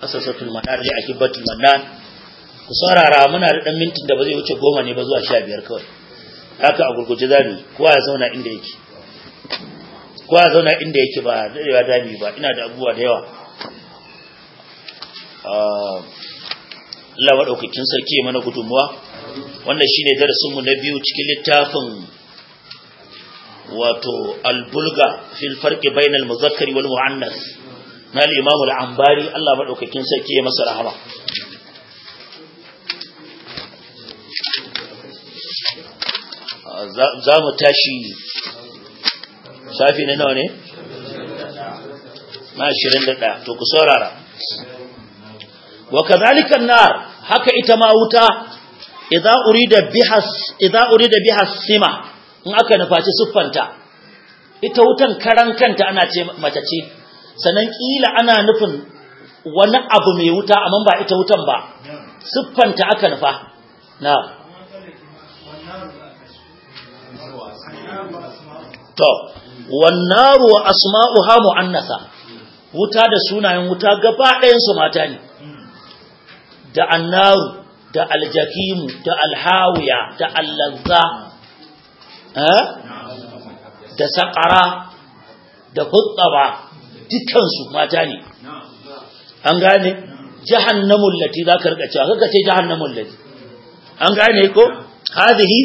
asasatul manar li akibatul manan ku saurara muna da dan mintin da ba zai wuce goma ne ba zuwa sha biyar kawai haka a gurguje zamu kowa ya zauna inda yake kowa ya zauna inda yake ba dadewa dami ba ina da abubuwa da yawa Allah maɗaukakin sarki mana gudunmuwa wannan shine darasinmu na biyu cikin littafin wato albulga fil farqi bainal muzakkari wal muannas na al-imam al-ambari Allah maɗaukakin sarki ya masa rahama za mu tashi safi na nawa ne na 21 to ku saurara wa kadhalika an-nar haka ita ma wuta idza urida biha idza urida biha sima in aka nufaci siffanta ita wutan karan kanta ana ce mace ce sanan kila ana nufin wani abu mai wuta amma ba ita wutan ba siffanta aka nufa na to wan naru wa asma'uha mu'annasa wuta da sunayen wuta gaba ɗayan su mata ne da annaru da aljakimu da alhawiya da allazza da saƙara da hutsaba dukansu mata ne an gane jahannamun lati za ka rika cewa kaka ce jahannamun lati an gane ko hazihi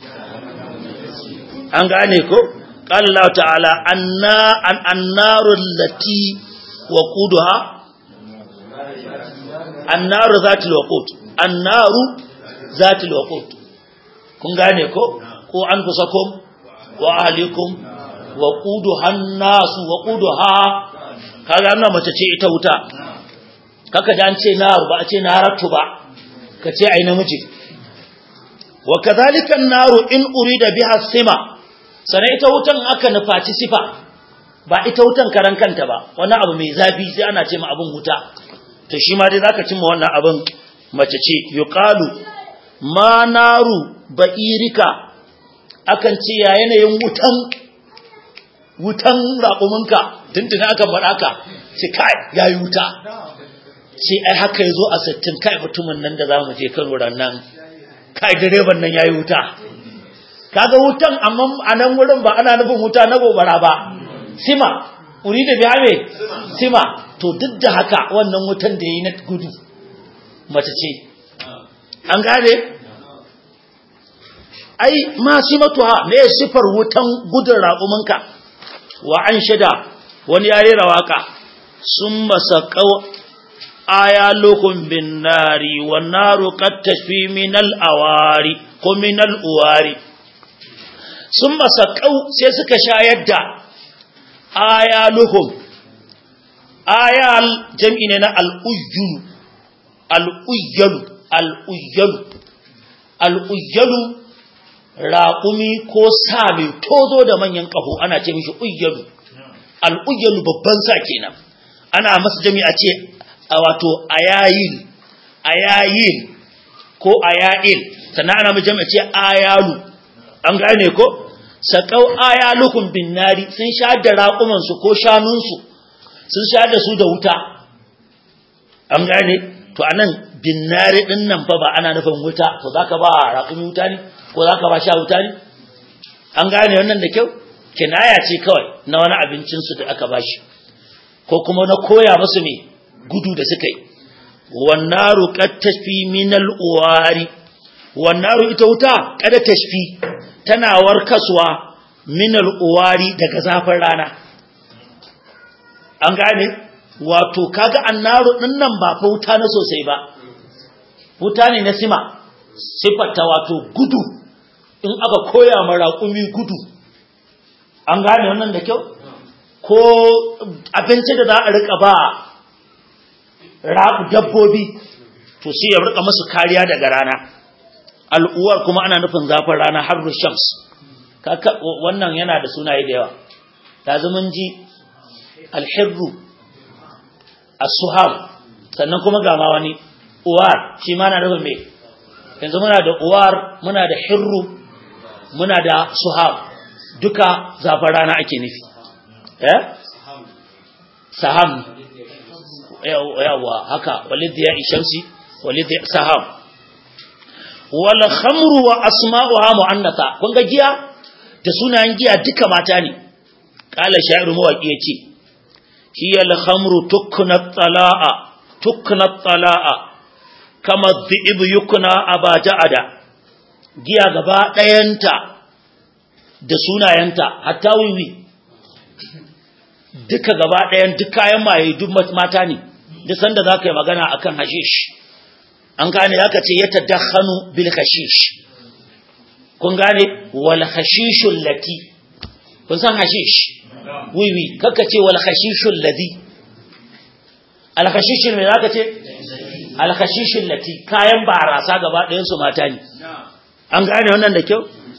an gane ko قال الله تعالى النار التي وقودها annaru zatul waqut annaru zatul waqut kun gane ko ko anfusakum wa ahlikum waquduha an-nasu waquduha kaga annan mace ce ita wuta kaka dan ce naru ba a ce naratu ba ka ce ai namiji wa kadhalika an-naru in urida biha sima sana ita wutan aka nufaci sifa ba ita wutan karan kanta ba wani abu mai zafi sai ana ce ma abun wuta to shi ma dai zaka cimma wannan abin mace ce yuqalu ma naru ba'irika akan ce ya yanayin wutan wutan raƙuminka tuntuna akan faɗa ka ce kai yayi wuta ce ai haka yazo a sittin kai mutumin nan da zamu je Kano ran nan kai direban nan yayi wuta kaga wutan amma a nan wurin ba ana nufin wuta na gobara ba sima urida biha me sima to duk da haka wannan wutan da yayi na gudu mace ce an gane ai ma simatuha me sifar wutan gudun raƙuminka wa an shida wani yayi rawaka summa saqaw ayalukum bin nari wan naru qad tashfi min al awari ko min al uwari summa saqaw sai suka shayar da ayalukum ayal jam'i ne na al'ujjulu al'ujjalu al'ujjalu al'ujjalu raƙumi ko sa mai tozo da manyan ƙaho ana ce mishi ujjalu al'ujjalu babban sa kenan ana masa jami a ce a wato ayayil ayayil ko ayayil sannan ana masa jami a ce ayalu an gane ko saƙau ayalukun bin nari sun sha da raƙumansu ko shanunsu sun sha da su da wuta an gane to anan binnari din nan fa ba ana nufin wuta to zaka ba raƙumi wuta ne ko zaka ba sha wuta ne an gane wannan da kyau kinaya ce kawai na wani abincin su da aka bashi ko kuma na koya musu me gudu da suka yi wannaru qad tashfi min al-uwari wannaru ita wuta kada tashfi tana warkaswa min al-uwari daga zafin rana an gane wato kaga annaru din nan ba fa wuta na sosai ba wuta ne na sima sifarta wato gudu in aka koya ma raƙumi gudu an gane wannan da kyau ko abinci da za a rika ba raƙu dabbobi to sai ya rika musu kariya daga rana al'uwar kuma ana nufin zafin rana har shams wannan yana da sunaye da yawa ta mun ji alhirru as-suhab sannan kuma ga ma wani uwar shi ma na nufin me yanzu muna da uwar muna da hirru muna da suhab duka zafin rana ake nufi eh saham yawa haka walid ya ishamsi walid ya saham wal khamru wa asma'uha mu'annatha kun ga giya da sunayen giya duka mata ne qala sha'iru mawaqi yace hiya al khamru tukna tala'a tukna tala'a kama dhi'ib yukna abaja'ada giya gaba ɗayanta da sunayenta hatta wiwi duka gaba ɗayan duk kayan maye duk mata ne duk sanda za ka yi magana a kan hashish an gane ya ce ya tadakhanu bil hashish kun gane wal hashishul lati kun san hashish wiwi kaka ce wal hashishul ladi al hashishul me zaka ce al hashishul lati kayan barasa gaba ɗayan su mata ne an gane wannan da kyau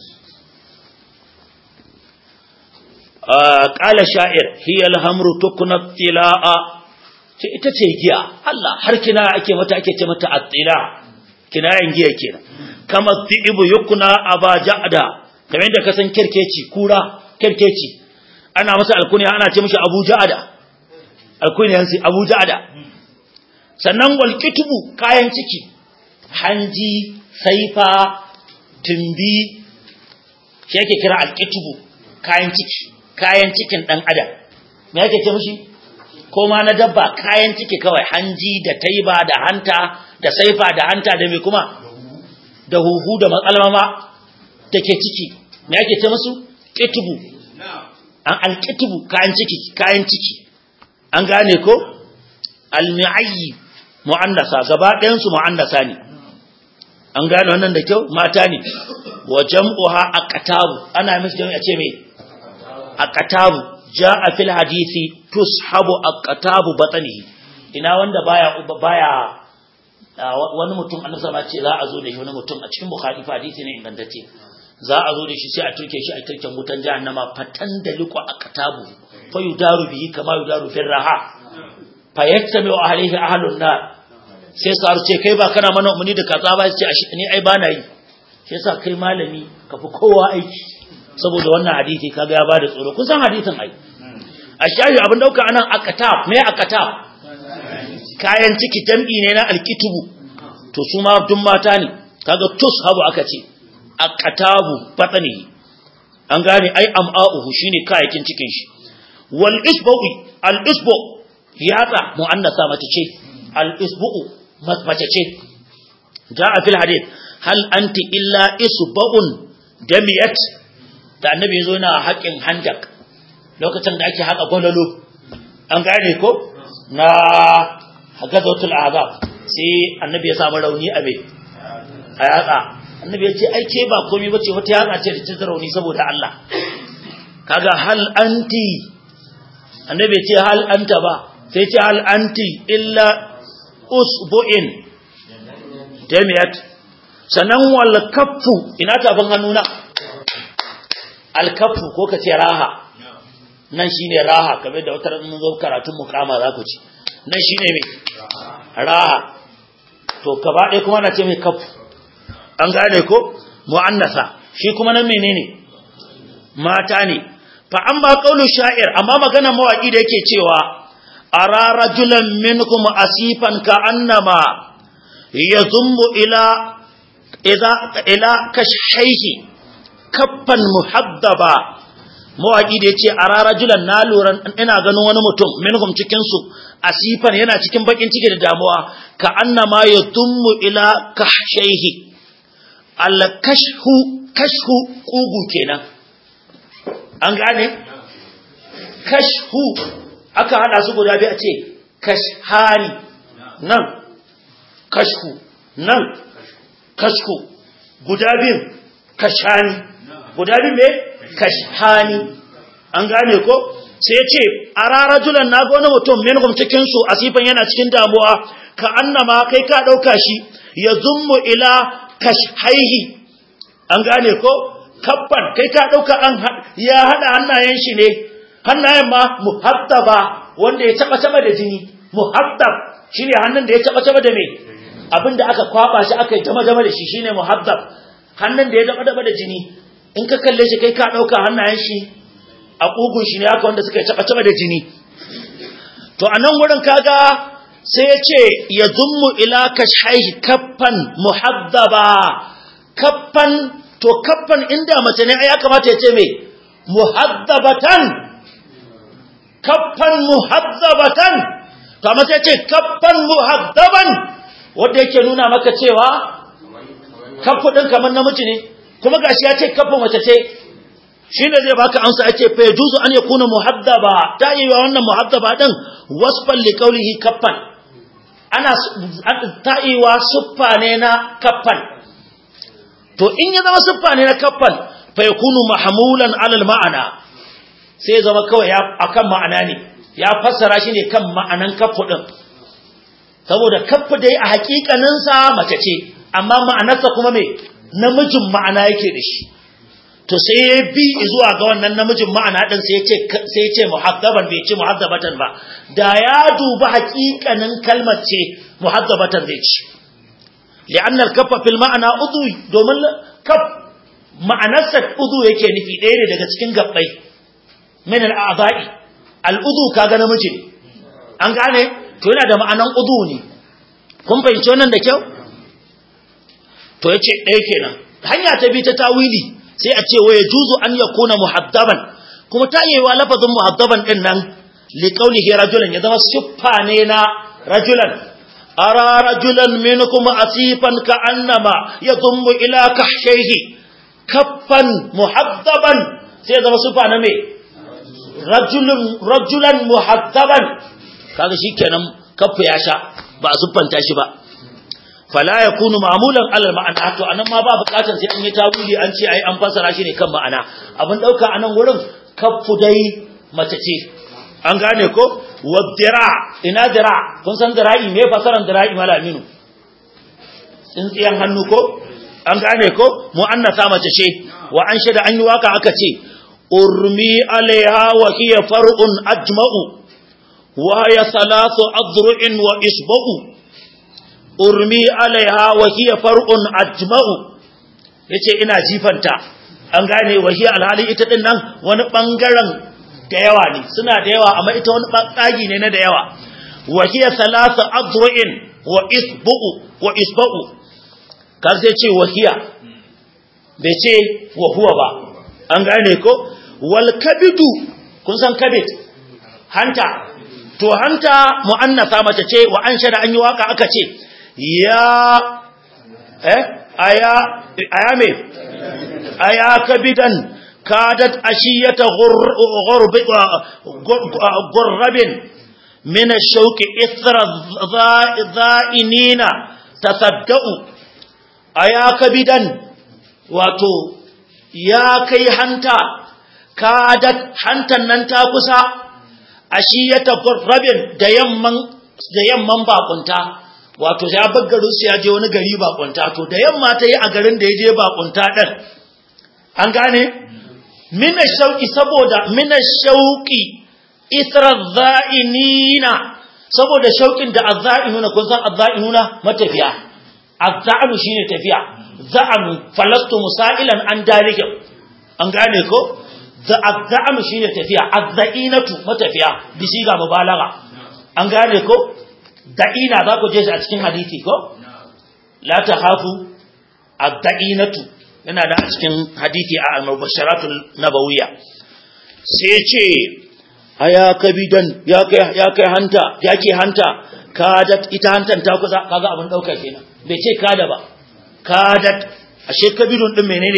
قال شاعر هي الهمر تكنا الطلاء ce ita ce giya Allah har kina ake mata ake ce mata attila kinayen giya kenan kama tibu yukuna abajada kamar da kasan kirkeci kura kirkeci ana masa alkunya ana ce mishi Abu Ja'ada alkunyan sai Abu Ja'ada sannan wal kitubu kayan ciki hanji saifa tumbi shi yake kira alkitubu kayan ciki kayan cikin ɗan adam me yake ce mushi ko ma na dabba kayan ciki kawai hanji da taiba da hanta da saifa da hanta da me kuma da huhu da matsalmama da ke ciki me yake ce musu kitubu an alkitubu kayan ciki kayan ciki an gane ko almi'ayyi mu'annasa gaba ɗayan su mu'annasa ne an gane wannan da kyau mata ne wa jam'uha aqtabu ana mishi jami'a ce me aqtabu jaa fil hadisi tushabu aqtabu batnihi ina wanda baya baya wani mutum annabi sallallahu ce za a zo da shi wani mutum a cikin bukhari hadisi ne ingantacce za a zo da shi sai a turke shi a turken wutan jahannama fatan da liqu aqtabu fa yudaru bihi kama yudaru fil raha fa yaktami alaihi ahlun nar sai su ce kai ba kana mana umarni da kaza ba sai ce ni ai bana yi sai sa kai malami ka fi kowa aiki saboda wannan hadisi kaga ya bada tsoro kun san hadisin ai a shayi abin dauka anan akatab me akatab kayan ciki jam'i ne na alkitubu to su ma dun mata ne kaga tus habu aka ce akatabu batani an gane ai am'a'uhu shine kayakin cikin shi wal isbu'i al isbu yatsa muannasa mace ce al isbu'u mace ce ja'a fil hadith hal anti illa isbu'un damiyat da annabi yazo yana haƙin handak lokacin da ake haƙa gwalalo an gane ko na hagazatul azab sai annabi ya samu rauni a me a yatsa annabi ya ce ai ke ba komai bace wata yatsa ce da ta rauni saboda Allah kaga hal anti annabi ya ce hal anta ba sai ce hal anti illa usbu'in jamiyat sanan wal kaffu ina tafin hannuna al kaffu ko kace raha nan shine raha kamar da wata mun zo karatun mukama za ku ci nan shine me raha to gaba ɗaya kuma na ce mai kaffu an gane ko mu'annasa shi kuma nan menene mata ne fa amma qaulu sha'ir amma magana mawaki da yake cewa ara rajulan minkum asifan ka annama yazummu ila idza ila kashhayhi kaffan muhaddaba mawaki da yace ara rajulan na lura ina ganin wani mutum minhum cikin su asifan yana cikin bakin ciki da damuwa ka annama yazummu ila kashhayhi al kashhu kashhu kugu kenan an gane kashhu aka hada su guda biyu a ce kashhari nan kashhu nan kashhu guda biyu kashani guda biyu me kashhani an gane ko sai ce a rarajulan na ga wani mutum minhum cikin su asifan yana cikin damuwa ka annama kai ka dauka shi ya zummu ila kashhaihi an gane ko kabban kai ka dauka an ya hada hannayen shi ne hannayen ma muhaddaba wanda ya taba taba da jini muhaddab shine hannun da ya taba taba da me abinda aka kwaba shi aka dama dama da shi shine muhaddab hannun da ya daba daba da jini in ka kalle shi kai ka dauka hannayen shi a kugun shi ne haka wanda suka taba taba da jini to to a nan wurin kaga sai ya ce ya zummu ila kashaihi kaffan muhaddaba kaffan to kaffan inda mace ne ya kamata ya ce me muhaddabatan kaffan muhaddabatan to amma sai ya ce kaffan muhaddaban wanda yake nuna maka cewa kaffu din kamar namiji ne kuma gashi ya ce kaffu mace ce shi ne zai baka amsa ake fa yajuzu an yakuna muhaddaba ta yi wa wannan muhaddaba din wasfan li qawlihi kaffan ana ta yi wa suffa ne na kaffan to in ya zama suffa ne na kaffan fa yakunu mahmulan ala ma'ana sai zama kawai ya akan ma'ana ne ya fassara shi ne kan ma'anan kaffu din saboda kaffu dai a hakikanin sa mace ce amma ma'anarsa kuma me namijin ma'ana yake da shi to sai ya bi zuwa ga wannan namijin ma'ana din sai ya ce sai ya ce muhaddaban bai ce muhaddabatan ba da ya duba haƙiƙanin kalmar ce muhaddabatan zai ce li'anna al-kaffa fil ma'ana udhu domin kaf ma'anarsa udhu yake nufi ɗaya ne daga cikin gabbai min al-a'dha'i al-udhu kaga namiji ne an gane to yana da ma'anan udhu ne kun fahimci wannan da kyau to yace ɗaya kenan hanya ta bi ta tawili sai a ce waya juzu an ya kuna muhaddaban kuma ta yi wa lafazin muhaddaban din nan li qawlihi rajulan ya zama siffa ne na rajulan ara rajulan minkum asifan ka annama yadhummu ila kahshayhi kaffan muhaddaban sai zama siffa na me rajulun rajulan muhaddaban kaga shikenan kaffa ya sha ba a siffanta shi ba fala yakunu ma'mulan alal ma'ana to anan ma ba bukatar sai an yi tawili an ce ai an fasara shi ne kan ma'ana abin dauka anan wurin kaffu dai mace ce an gane ko wadira ina dira kun san dira'i me fasaran dira'i malaminu tsintsiyan hannu ko an gane ko mu'annasa mace ce wa an shada an yi waka aka ce urmi alaiha wa hiya far'un ajma'u wa ya salatu adru'in wa isba'u urmi alaiha wa hiya far'un ajma'u yace ina jifanta an gane wa hiya alhali ita din nan wani bangaren da yawa ne suna da yawa amma ita wani bangagi ne na da yawa wa hiya thalathu adru'in wa isbu'u wa isba'u kan sai ce wa hiya bai ce wa huwa ba an gane ko wal kabidu kun san kabid hanta to hanta mu'annasa mace ce wa an shada an yi waka aka ce ya eh aya aya me aya kabidan kadat ashiyata ghurb ghurabin min ash-shawq ithra dha'inina tasaddau aya kabidan wato ya kai hanta kadat hantan nan ta kusa ashiyata ghurabin da yamman da yamman bakunta wato ya bar garin su ya je wani gari bakunta to da yamma ta yi a garin da ya je bakunta din an gane mina shauki saboda mina shauki isra za'inina saboda shaukin da azza'inuna kun san azza'inuna matafiya azza'inu shine tafiya za'anu falastu musailan an dalihim an gane ko za azza'inu shine tafiya azza'inatu matafiya bisiga mubalagha an gane ko da'ina za ku je shi a cikin hadisi ko la ta hafu ad-da'inatu yana da a cikin hadisi a al-mubasharatul nabawiyya sai ce aya kabidan ya kai ya kai hanta yake hanta kadat ita hantan ta kusa kaga abin dauka kenan bai ce kada ba kadat ashe kabidun din menene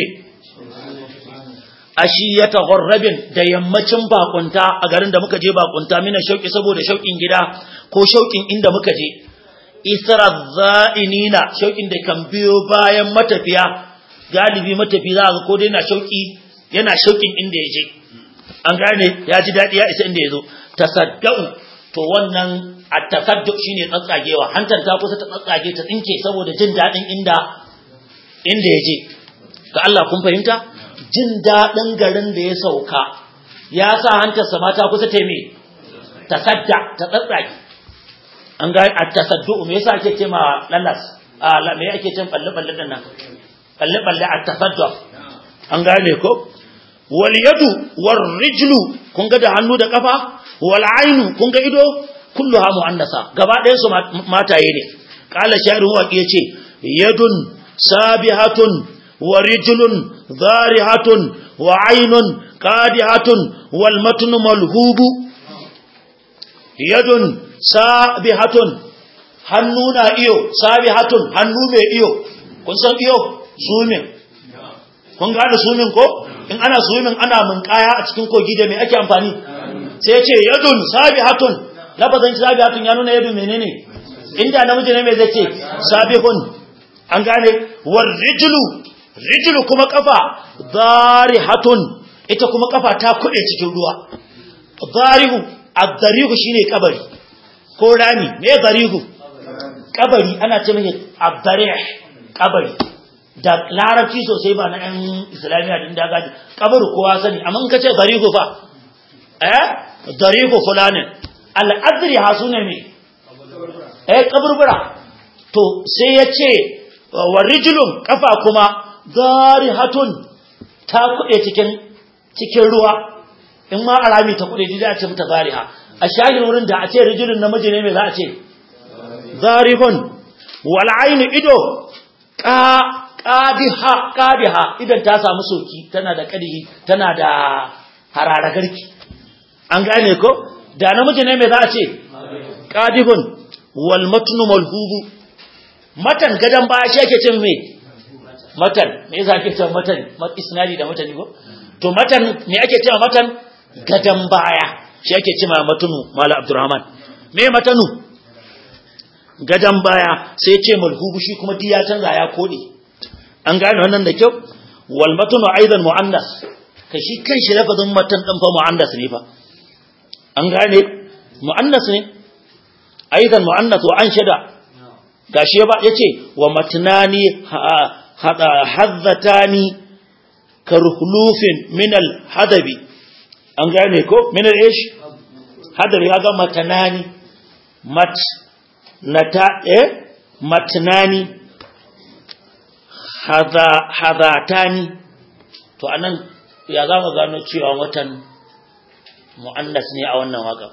ashi ya tagharrabin da yammacin bakunta a garin da muka je bakunta mina shauki saboda shaukin gida ko shaukin inda muka je isra za'inina shaukin da kan biyo bayan matafiya galibi matafi za ga ko dai na shauki yana shaukin inda ya je an gane ya ji dadi ya isa inda ya zo tasaddau to wannan at-tasaddu shine tsatsagewa hantar ta kusa ta tsatsage ta tsinke saboda jin dadin inda inda ya je ga Allah kun fahimta jin dadin garin da ya sauka ya sa hantarsa mata kusa ta me tasadda ta tsatsage an ga at-tasaddu me yasa ake ce ma lallas a me ake ce balle balle din nan balle balle at-tasaddu an gane ko wal yadu war rijlu kun ga da hannu da kafa wal ainu kun ga ido kulluha mu'annasa gaba ɗayan su mataye ne qala sha'irun waqi yace yadun sabihatun wa rijlun dharihatun wa aynun qadihatun wal matnu malhubu yadun sabihatun hannu na iyo sabihatun hannu mai iyo kun san iyo sumin kun gane sumin ko in ana sumin ana munkaya a cikin kogi da mai ake amfani sai ya ce yadun sabihatun lafazin sabihatun ya nuna yadun menene inda namiji ne mai zai ce sabihun an gane war rijlu rijlu kuma kafa darihatun ita kuma kafa ta kuɗe cikin ruwa darihu ad-darihu shine kabari ko rami me darihu kabari ana ce mai ad-darih kabari da larabci sosai ba na 'yan islamiyya din da gaji kabaru kowa sani amma in ka ce darihu fa eh darihu fulanin al'adri ha sune me eh kaburbura to sai ya ce wa rijlun kafa kuma darihatun ta kuɗe cikin cikin ruwa in ma arami ta kuɗe da a ce mata dariha a shagin wurin da a ce rijlun namiji ne me za a ce zarihun wal ainu ido ka qadiha qadiha idan ta samu soki tana da kadihi tana da harara garki an gane ko da namiji ne me za a ce qadihun wal matnu malhubu matan gadan baya shi yake cin me matan me yasa ake cewa matan isnadi da matani ko to matan me ake cewa matan gadan baya shi yake cewa matunu mala abdurrahman me matanu gadan baya sai ya ce malhubu shi kuma diya canza ya kode an gane wannan da kyau wal matnu aidan muannas kai shi kanshi lafazin matan din fa muannas ne fa an gane muannas ne aidan muannas wa anshada gashi ba yace wa matnani hada hazzatani karhulufin min al hadabi an gane ko min al ish hadabi ga matnani mat nata eh matnani hadatani to anan ya za mu gano cewa watan mu'annas ne a wannan waka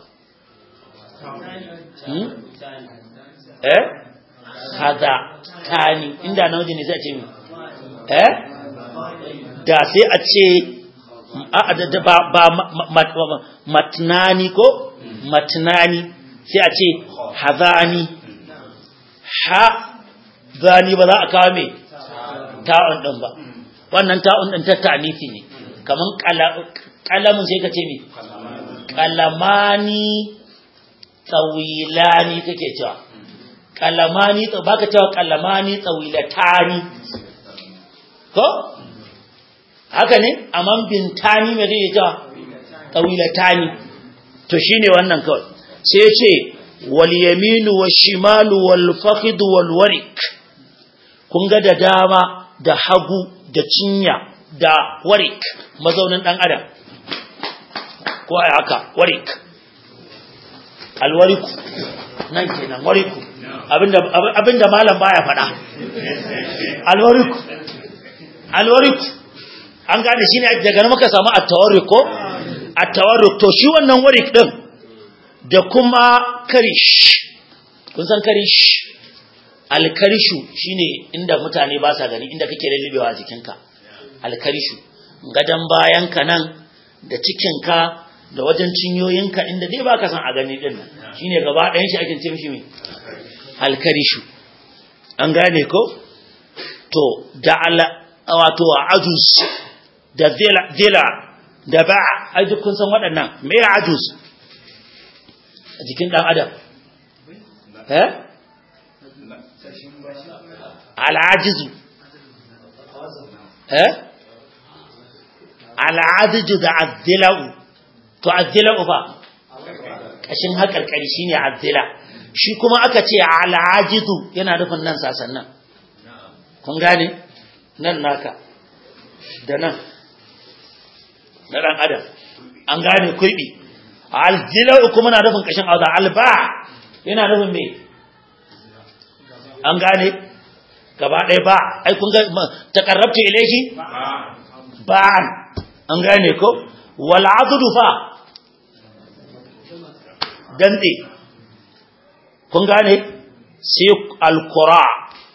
hmm? eh hadatani inda namiji ne sai a ce mi eh da sai a ce ba ba matnani ko matnani sai a ce hadani ha zani ba za a kawo me ta'un din ba wannan ta'un din ta ta'nifi ne kaman kalamin sai ka ce me kalamani tsawilani kake cewa kalamani baka cewa kalamani tsawilatani ko haka ne amman bintani me kake cewa tsawilatani to shine wannan kawai sai ya ce wal yaminu wash shimalu wal fakhid wal warik kun ga da dama da hagu da cinya da warik mazaunin dan adam ko ai haka warik alwariku nan kenan wariku abinda abinda malam baya faɗa alwariku alwariku an gane shine daga nan muka samu at-tawarruk ko at-tawarruk to shi wannan warik din da kuma karish kun san karish alkarishu shine inda mutane ba sa gani inda kake lullubewa a jikinka alkarishu gadan bayanka nan da cikinka da wajen cinyoyinka inda dai baka san a gani din nan shine gaba ɗayan shi ake ce mishi me alkarishu an gane ko to da ala wato ajus da zila zila da ba ai duk kun san waɗannan me ajus a jikin dan adam eh al'ajizu eh al'ajizu da azzila'u to azzila'u fa kashin haƙarƙari shine azzila shi kuma aka ce al'ajizu yana nufin nan sasan nan kun gane nan naka da nan na ɗan adam an gane kurbi aljila'u kuma na nufin kashin auza alba yana nufin me an gane gaba ɗaya ba ai kun ga takarrabta ilaihi ba an gane ko wal adudu fa dande kun gane sai alkura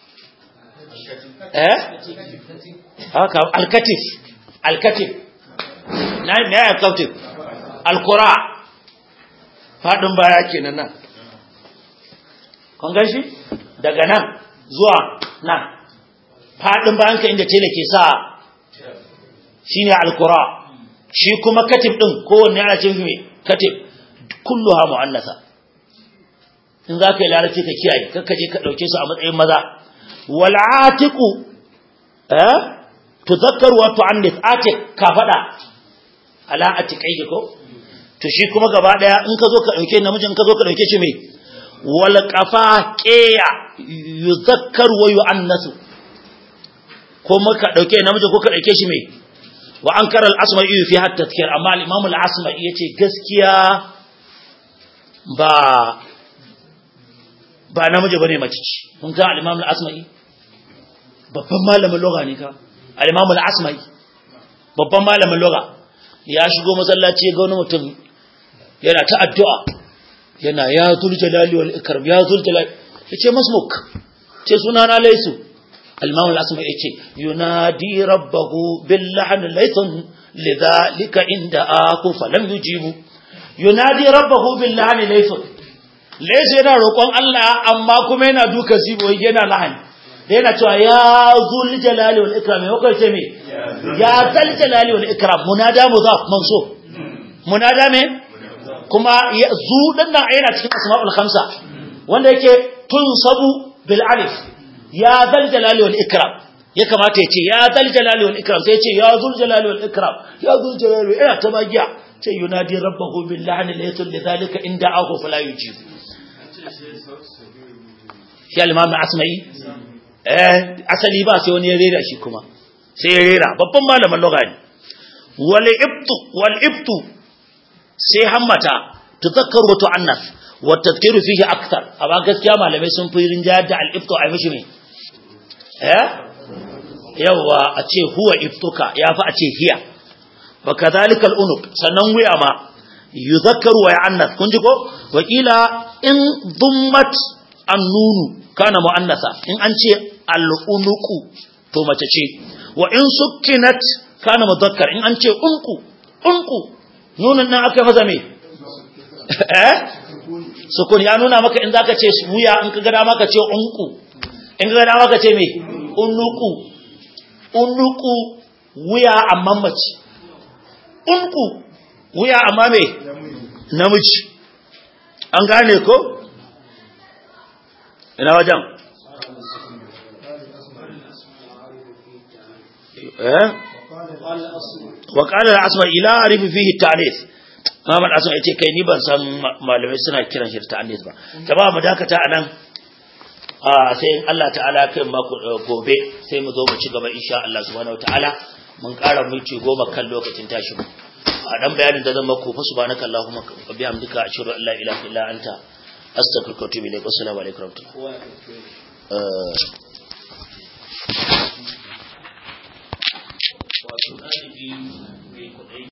eh haka alkatif alkatif na me ya alkatif alkura fadin baya kenan nan kun gan shi daga nan zuwa nan fadin bayan ka inda tele ke sa shine alkura shi kuma katif din kowanne ana cin me katif kulluha mu'annasa in za ka yi larabci ka kiyaye kakka je ka ɗauke su a matsayin maza wal'atiku eh tuzakkar wa tu'annis atik ka faɗa ala atikai ko to shi kuma gaba daya in ka zo ka ɗauke namijin ka zo ka ɗauke shi me wal qafa qiya yuzakkar wa yu'annasu ko maka ɗauke namiji ko ka ɗauke shi me wa ankara al-asma'i fi hatta tadhkir amma al-imam al-asma'i yace gaskiya ba ba namiji bane mace ce kun ga al-Imam al-Asma'i babban malamin lugha ne ka al-Imam al-Asma'i babban malamin lugha ya shigo masallaci ga wani mutum yana ta addu'a yana ya zul jalali wal ikram ya zul jalali yace masmuk ce sunana laysu al-Imam al-Asma'i yace yunadi rabbahu bil lahn laysun lidhalika inda aku falam yujibu yunadi rabbahu bil lahn laysun Laisu yana roƙon Allah amma kuma yana duka zibo yana lahani. Da yana cewa ya zul jalali wal ikram ya kai ce me? Ya zal jalali wal ikram munada mudaf manso. Munada me? Kuma zu din nan yana cikin asma'ul khamsa wanda yake tunsabu bil alif. Ya zal jalali wal ikram. Ya kamata ya ce ya zal jalali wal ikram sai ya ce ya zul jalali wal ikram. Ya zul jalali ina ta magiya. Ce yunadi rabbahu bil lahni laytul lidhalika inda ahu fala yujibu. shi alimamin asma'i eh asali ba sai wani ya rera shi kuma sai ya rera babban malamin lugha ne wal ibtu wal ibtu sai hammata tuzakkaru wa tu'annas wa tadhkiru fihi akthar amma gaskiya malamai sun fi rinjayar da al ibtu ai mishi me eh yawa a ce huwa ibtuka yafi a ce hiya wa kadhalika al unuq sannan wuya ma yuzakkaru wa ya'annas kun ji ko wakila in dhummat annunu kana mu'annasa in an ce al'unuku to mace ce wa in sukkinat kana mudhakkar in an ce unku unku nunun nan aka maza me eh sukun ya nuna maka in zaka ce wuya in ka ga dama ka ce unku in ka ga dama ka ce me unuku unuku wuya amma mace unku wuya amma me namiji an gane ko ina wajen eh wa qala al-asma ila arifi fihi ta'nis Muhammad Asma yace kai ni ban san malamai suna kiran shi ta'nis ba jama'a mu dakata anan a sai Allah ta'ala kai mako gobe sai mu zo mu ci gaba insha Allah subhanahu wataala mun ƙara minti goma kan lokacin tashi mu a dan bayanin da zan maku fa subhanaka allahumma wa bihamdika ashhadu an la ilaha illa anta astaghfiruka wa atubu ilaik assalamu alaikum wa rahmatullahi